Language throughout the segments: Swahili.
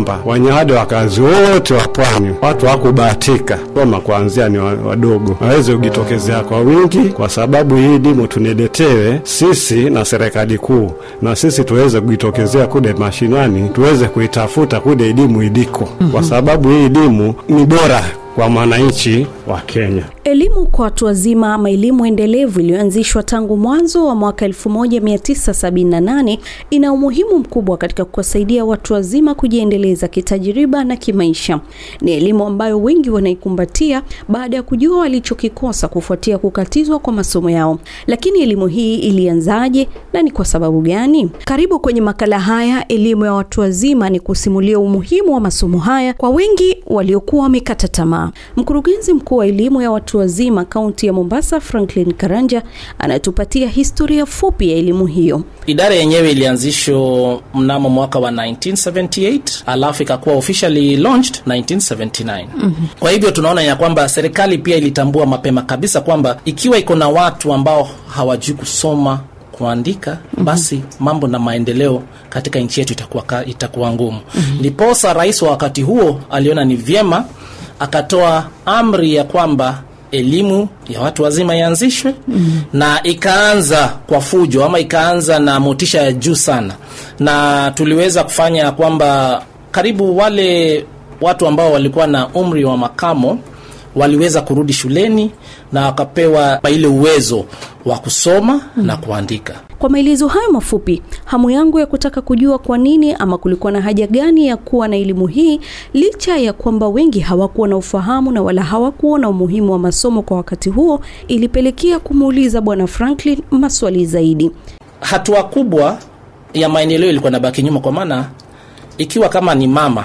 kwamba wanyawada wakazi wote wa pwani, watu hawakubahatika soma kuanzia ni wadogo, waweze kujitokezea kwa wingi, kwa sababu hii elimu tuniletewe sisi na serikali kuu, na sisi tuweze kujitokezea kude mashinani, tuweze kuitafuta kude elimu iliko, kwa sababu hii elimu ni bora kwa mwananchi wa Kenya. Elimu kwa watu wazima ama elimu endelevu iliyoanzishwa tangu mwanzo wa mwaka 1978 ina umuhimu mkubwa katika kuwasaidia watu wazima kujiendeleza kitajiriba na kimaisha. Ni elimu ambayo wengi wanaikumbatia baada ya kujua walichokikosa kufuatia kukatizwa kwa masomo yao. Lakini elimu hii ilianzaje na ni kwa sababu gani? Karibu kwenye makala haya elimu ya watu wazima, ni kusimulia umuhimu wa masomo haya kwa wengi waliokuwa wamekata tamaa. Mkurugenzi mkuu wa elimu ya watu wazima kaunti ya Mombasa, Franklin Karanja, anatupatia historia fupi ya elimu hiyo. Idara yenyewe ilianzishwa mnamo mwaka wa 1978 alafu ikakuwa officially launched 1979. Mm-hmm. Kwa hivyo tunaona ya kwamba serikali pia ilitambua mapema kabisa kwamba ikiwa iko na watu ambao hawajui kusoma kuandika mm-hmm. basi mambo na maendeleo katika nchi yetu itakuwa, itakuwa ngumu. Ndiposa mm-hmm. rais wa wakati huo aliona ni vyema akatoa amri ya kwamba elimu ya watu wazima ianzishwe mm. na ikaanza kwa fujo ama ikaanza na motisha ya juu sana, na tuliweza kufanya kwamba karibu wale watu ambao walikuwa na umri wa makamo waliweza kurudi shuleni na wakapewa ile uwezo wa kusoma mm. na kuandika. Kwa maelezo hayo mafupi, hamu yangu ya kutaka kujua kwa nini ama kulikuwa na haja gani ya kuwa na elimu hii, licha ya kwamba wengi hawakuwa na ufahamu na wala hawakuona umuhimu wa masomo kwa wakati huo, ilipelekea kumuuliza Bwana Franklin maswali zaidi. Hatua kubwa ya maendeleo ilikuwa nabaki nyuma, kwa maana ikiwa kama ni mama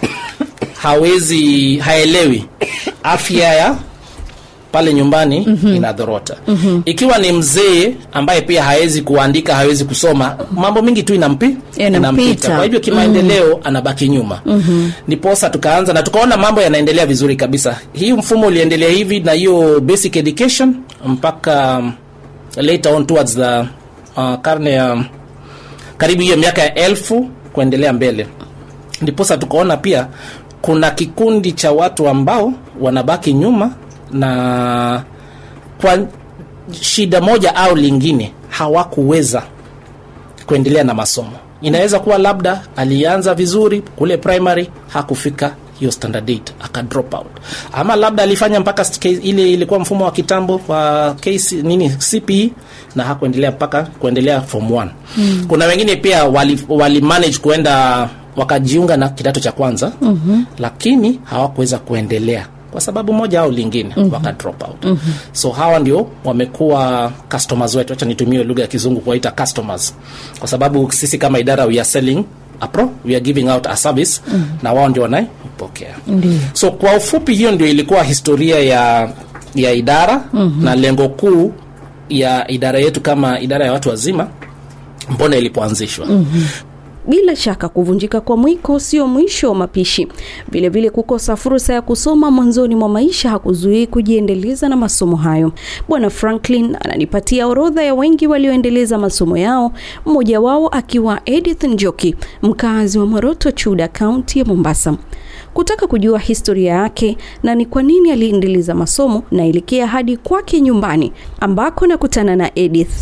hawezi haelewi afya ya pale nyumbani mm-hmm. inadhorota mm-hmm. ikiwa ni mzee ambaye pia hawezi kuandika hawezi kusoma mambo mingi tu inampi inampita kwa hivyo kimaendeleo mm-hmm. anabaki nyuma mm-hmm. niposa tukaanza na tukaona mambo yanaendelea vizuri kabisa hii mfumo uliendelea hivi na hiyo basic education mpaka um, later on towards the uh, karne ya um, karibu hiyo miaka ya elfu kuendelea mbele ndiposa tukaona pia kuna kikundi cha watu ambao wanabaki nyuma na kwa shida moja au lingine hawakuweza kuendelea na masomo. Inaweza kuwa labda alianza vizuri kule primary, hakufika hiyo standard 8 aka drop out, ama labda alifanya mpaka ile ilikuwa mfumo wa kitambo wa KC, nini CPE na hakuendelea mpaka kuendelea form 1 mm. Kuna wengine pia wali, wali manage kuenda wakajiunga na kidato cha kwanza mm-hmm. lakini hawakuweza kuendelea kwa sababu moja au lingine mm-hmm. waka drop out mm-hmm. so hawa ndio wamekuwa customers wetu acha nitumie lugha ya kizungu kuwaita customers kwa sababu sisi kama idara we are selling a pro we are giving out a service mm-hmm. na wao ndio wanaipokea mm-hmm. so kwa ufupi hiyo ndio ilikuwa historia ya ya idara mm-hmm. na lengo kuu ya idara yetu kama idara ya watu wazima mbona ilipoanzishwa mm-hmm bila shaka kuvunjika kwa mwiko sio mwisho wa mapishi. Vilevile vile kukosa fursa ya kusoma mwanzoni mwa maisha hakuzuii kujiendeleza na masomo hayo. Bwana Franklin ananipatia orodha ya wengi walioendeleza masomo yao, mmoja wao akiwa Edith Njoki, mkazi wa Moroto Chuda, kaunti ya Mombasa. Kutaka kujua historia yake na ni kwa nini aliendeleza masomo, naelekea hadi kwake nyumbani ambako nakutana na Edith.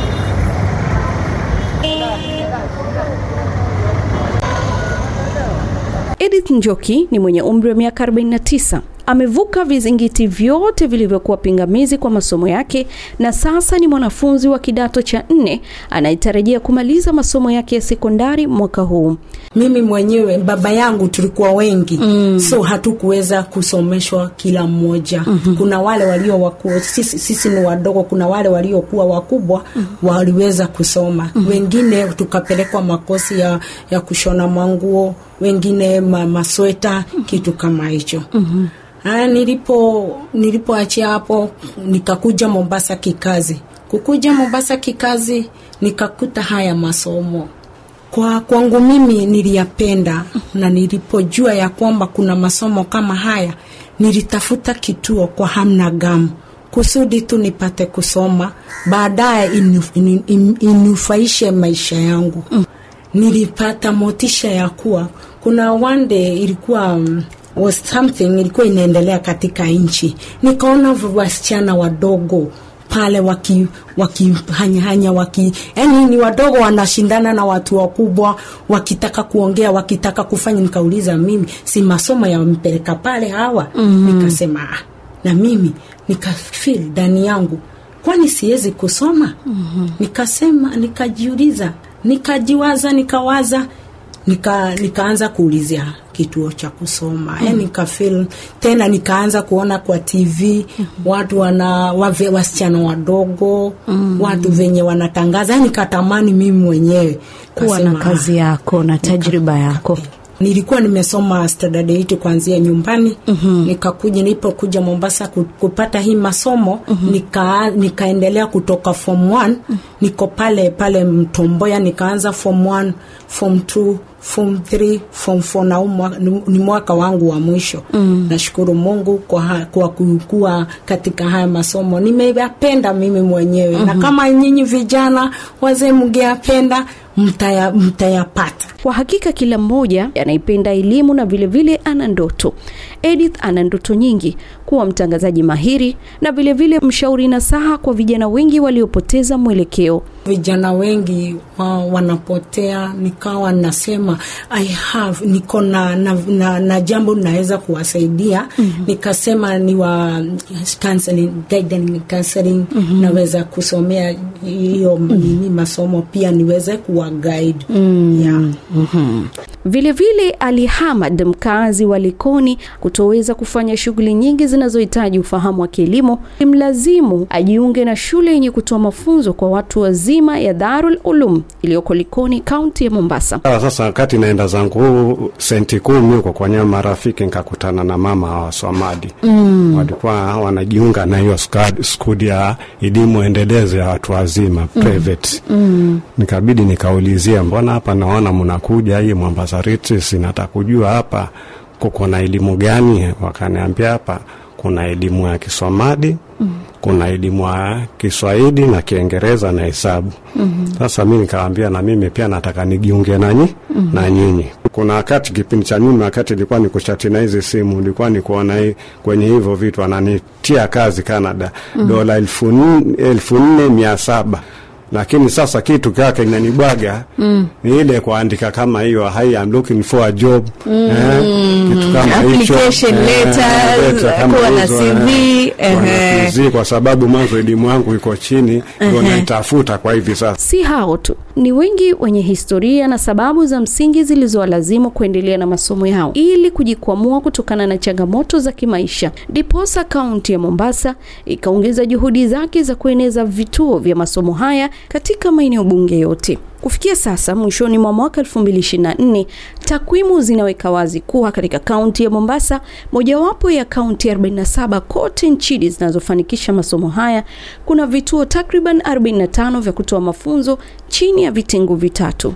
Edith Njoki ni mwenye umri wa miaka 49. Amevuka vizingiti vyote vilivyokuwa pingamizi kwa masomo yake na sasa ni mwanafunzi wa kidato cha nne anayetarajia kumaliza masomo yake ya sekondari mwaka huu. Mimi mwenyewe baba yangu tulikuwa wengi mm. so hatukuweza kusomeshwa kila mmoja mm-hmm. kuna wale walio wakubwa sisi, sisi ni wadogo, kuna wale waliokuwa wakubwa mm-hmm. waliweza kusoma mm-hmm. wengine tukapelekwa makosi ya, ya kushona manguo, wengine ma, masweta mm-hmm. kitu kama hicho mm-hmm. Haya, nilipo nilipoachia hapo nikakuja Mombasa kikazi. Kukuja Mombasa kikazi nikakuta haya masomo kwa kwangu mimi niliyapenda, na nilipojua ya kwamba kuna masomo kama haya nilitafuta kituo kwa hamna gamu kusudi tu nipate kusoma, baadaye inu, inu, inu, inufaishe maisha yangu. nilipata motisha ya kuwa kuna one day ilikuwa um, was something ilikuwa inaendelea katika nchi nikaona wasichana wadogo pale waki wakihanyahanya waki yani ni wadogo wanashindana na watu wakubwa wakitaka kuongea wakitaka kufanya nikauliza mimi si masomo yampeleka pale hawa mm-hmm. nikasema ah, na mimi nikafil ndani yangu kwani siwezi kusoma mm-hmm. nikasema nikajiuliza nikajiwaza nikawaza nika nikaanza kuulizia kituo cha kusoma mm. yani nikafil tena nikaanza kuona kwa tv mm. watu wana wave, wasichana wadogo mm. watu venye wanatangaza yani nikatamani mimi mwenyewe kuwa na kazi yako na tajriba yako nilikuwa nimesoma standard 8 kuanzia nyumbani mm-hmm. nikakuja nilipokuja mombasa kupata hii masomo mm-hmm. nika, nikaendelea kutoka form 1 mm-hmm. niko pale pale mtomboya nikaanza form 1 form 2 form 3 form 4 na umwa, ni mwaka wangu wa mwisho mm. nashukuru mungu kwa, ha, kwa kukua katika haya masomo nimeyapenda mimi mwenyewe mm-hmm. na kama nyinyi vijana wazee mngeyapenda mtaya, mtayapata kwa hakika kila mmoja anaipenda elimu na vilevile vile ana ndoto edith ana ndoto nyingi kuwa mtangazaji mahiri na vilevile vile mshauri nasaha kwa vijana wengi waliopoteza mwelekeo vijana wengi wa, wanapotea nikawa nasema i have niko na, na, na, na jambo naweza kuwasaidia mm-hmm. nikasema ni wa counseling, guidance counseling mm-hmm. naweza kusomea hiyo mm-hmm. masomo pia niweze kuwa guide mm-hmm. yeah. mm-hmm. vilevile ali hamad mkazi wa likoni kutoweza kufanya shughuli nyingi zinazohitaji ufahamu wa kielimu imlazimu ajiunge na shule yenye kutoa mafunzo kwa watu wazima ya Darul Ulum iliyoko Likoni, kaunti ya Mombasa. Sasa wakati naenda zangu senti kumi huko kwa nyama marafiki, nikakutana na mama wa Swamadi mm. walikuwa wanajiunga na hiyo skudi ya elimu endelezo ya watu wazima mm. private mm. nikabidi nikaulizia, mbona hapa naona mnakuja hii Mombasa Retreat, nataka kujua hapa kuko na elimu gani? Wakaniambia hapa kuna elimu ya Kiswamadi mm. kuna elimu ya Kiswahili na Kiingereza na hesabu mm-hmm. Sasa mi nikawambia na mimi pia nataka nijiunge nanyi mm-hmm. na nyinyi. Kuna wakati kipindi cha nyuma, wakati ilikuwa ni kuchati na hizi simu, ilikuwa ni kuona hii, kwenye hivyo vitu ananitia kazi Canada mm-hmm. dola elfu nne mia saba lakini sasa kitu kake inanibwaga mm. ni ile kuandika kama hiyo hi I'm looking for a job mm. eh, kitu kama hicho kuwa na CV eh, CV kwa sababu mwanzo elimu yangu iko chini ndio naitafuta kwa hivi sasa. Si hao tu, ni wengi wenye historia na sababu za msingi zilizowalazimu kuendelea na masomo yao ili kujikwamua kutokana na changamoto za kimaisha. Ndiposa kaunti ya Mombasa ikaongeza juhudi zake za kueneza vituo vya masomo haya katika maeneo bunge yote. Kufikia sasa mwishoni mwa mwaka 2024, takwimu zinaweka wazi kuwa katika kaunti ya Mombasa, mojawapo ya kaunti 47 kote nchini zinazofanikisha masomo haya, kuna vituo takriban 45 vya kutoa mafunzo chini ya vitengo vitatu.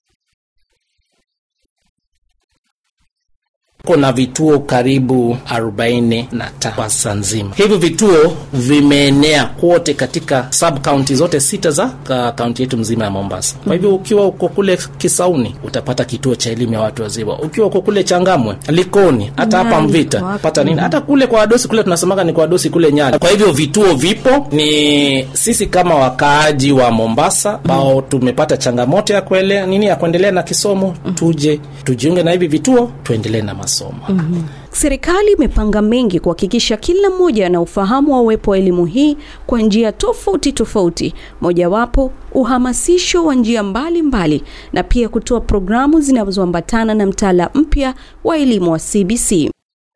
kuna vituo karibu 45 kwa saa nzima. Hivi vituo vimeenea kote katika sub county zote sita za kaunti yetu mzima ya Mombasa. Kwa hivyo ukiwa uko kule Kisauni utapata kituo cha elimu ya watu wazima, ukiwa uko kule Changamwe, Likoni, hata hapa Mvita pata nini, hata kule kwa wadosi kule tunasemaga ni kwa wadosi kule Nyali. Kwa hivyo vituo vipo, ni sisi kama wakaaji wa Mombasa ambao tumepata changamoto ya kuelea nini ya kuendelea na kisomo, tuje tujiunge na hivi vituo tuendelee na masomo. Mm-hmm. Serikali imepanga mengi kuhakikisha kila mmoja ana ufahamu wa uwepo wa elimu hii kwa njia tofauti tofauti, mojawapo uhamasisho wa njia mbalimbali na pia kutoa programu zinazoambatana na mtaala mpya wa elimu wa CBC.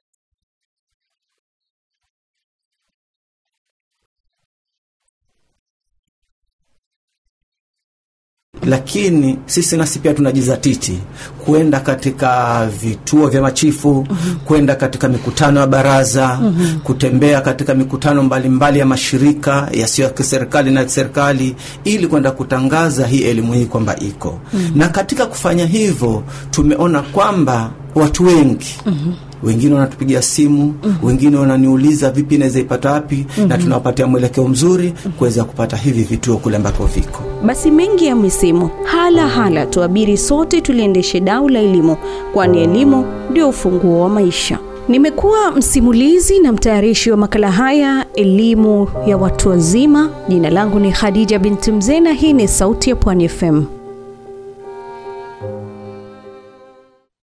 lakini sisi nasi pia tunajizatiti kwenda katika vituo vya machifu mm-hmm. kwenda katika mikutano ya baraza mm-hmm. kutembea katika mikutano mbalimbali mbali ya mashirika yasiyo ya kiserikali na serikali ili kwenda kutangaza hii elimu hii kwamba iko mm-hmm. na katika kufanya hivyo tumeona kwamba watu wengi mm-hmm wengine wanatupigia simu wengine wananiuliza vipi naweza ipata wapi na tunawapatia mwelekeo mzuri kuweza kupata hivi vituo kule ambako viko Basi mengi ya misimu hala hala, tuabiri sote tuliendeshe dau la elimu, kwani elimu ndio ufunguo wa maisha. Nimekuwa msimulizi na mtayarishi wa makala haya elimu ya watu wazima. Jina langu ni Khadija binti Mzee na hii ni Sauti ya Pwani FM.